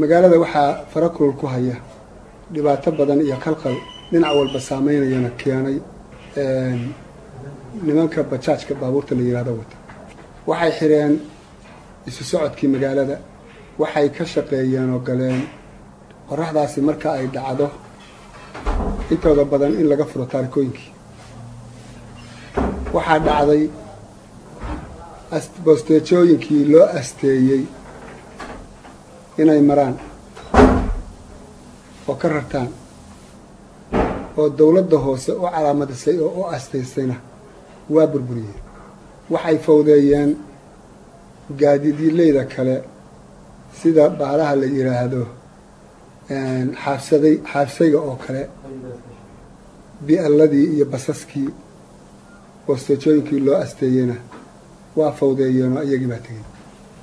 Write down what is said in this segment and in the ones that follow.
magaalada waxaa farakulul ku haya dhibaato badan iyo qalqal dhinac walba saameynayana keenay nimanka bajaajka baabuurta la yihahdo wata waxay xireen isu socodkii magaalada waxay ka shaqeeyeen oo galeen qoraxdaasi marka ay dhacdo intooda badan in laga furo taarikooyinkii waxaa dhacday bosteejooyinkii loo asteeyey inay maraan oo ka rartaan oo dawladda hoose u calaamadisay oo u astaysayna waa burburiyeen waxay fawdeeyeen gaadiidileyda kale sida baalaha la yidhaahdo xaabsaday xaabsayga oo kale bi'alladii iyo basaskii bosteejooyinkii loo asteeyeyna waa fawdeeyeen oo iyagii baa tegey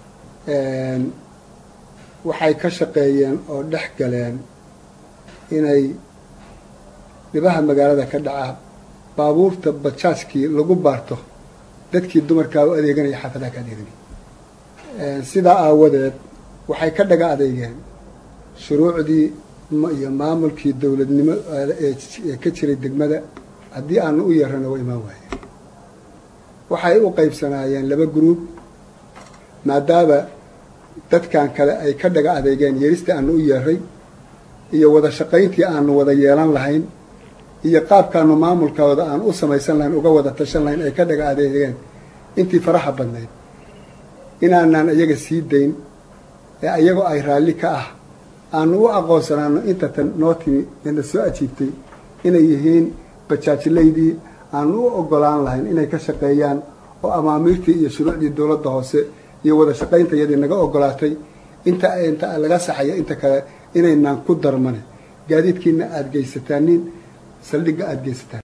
waxay ka shaqeeyeen oo dhex galeen inay dhibaha magaalada ka dhaca baabuurta bajaajkii lagu baarto dadkii dumarkaa u adeeganaya xaafadaha ka adeeganaya sidaa aawadeed waxay ka dhaga adeegeen shuruucdii iyo maamulkii dowladnimo ee ka jiray degmada haddii aanu u yeerana waa imaan waayeen waxay u qaybsanaayeen laba gruub maadaama dadkan kale ay ka dhaga adeegeen yeeristii aanu u yeeray iyo wada shaqayntii aanu wada yeelan lahayn iyo qaabkaanu maamulkooda aan u samaysan lahayn uga wada tashan lahayn ay ka dhaga adeegeen intii faraha badnayd inaanaan iyaga sii dayn ee iyagoo ay raalli ka ah aanu u aqoonsanaano inta tan noo timi eena soo ajiibtay inay yihiin bajaajilaydii aanu u ogolaan lahayn inay ka shaqeeyaan oo amaamiirtii iyo shuruucdii dowladda hoose iyo wada shaqaynta iyadii naga ogolaatay inta inta laga saxayo inta kale inaynaan ku darmane gaadiidkiina aada geysataanin saldhigga aada geysataan